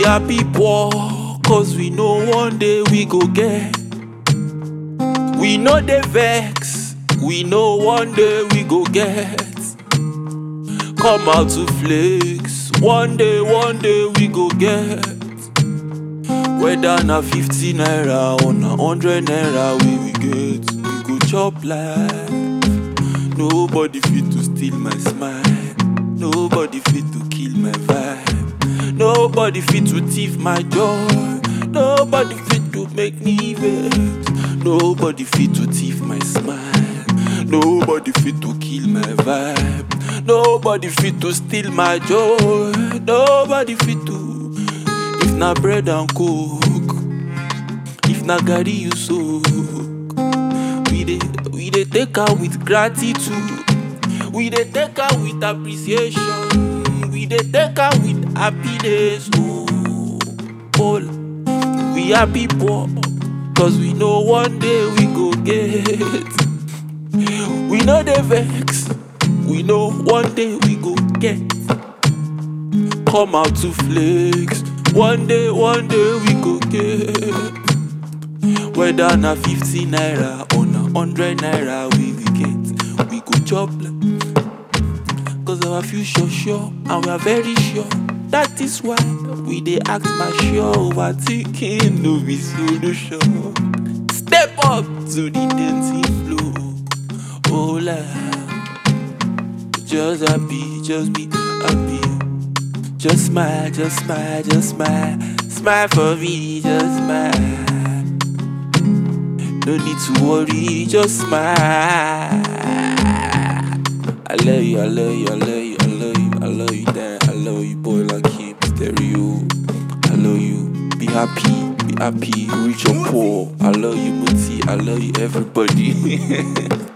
happy poor, cause we know one day we go get. We know the vex, we know one day we go get. Come out to flex, one day, one day we go get. Whether na 50 naira or na 100 naira we we get, we go chop life. Nobody fit to steal my smile, nobody fit to kill my vibe, nobody fit to thief my joy, nobody fit to make me vex, nobody fit to thief my smile, nobody fit to kill my vibe, nobody fit to steal my joy, nobody fit to. If na bread and coke, if na garri you soak, we dey we dey take am with gratitude, we dey take am with appreciation, we dey take am with happiness. Oh, oh, we happy poor, cause we know one day we go get. We know the vex, we know one day we go get. Come out to flex. One day, one day we go get. Whether na 50 naira or na 100 naira we we get, we go chop like. Cause our future sure, and we are very sure. That is why we dey act mature, overthinking no be solution. Step up to the dancing flow. Oh, la. Just happy, just be happy. Just smile, just smile, just smile. Smile for me, just smile. No need to worry, just smile. I love you, I love you, I love you, I love you, I love you, Dan. I love you, boy, like him, stereo. I love you, be happy, be happy, rich or poor. I love you, Muti, I love you, everybody.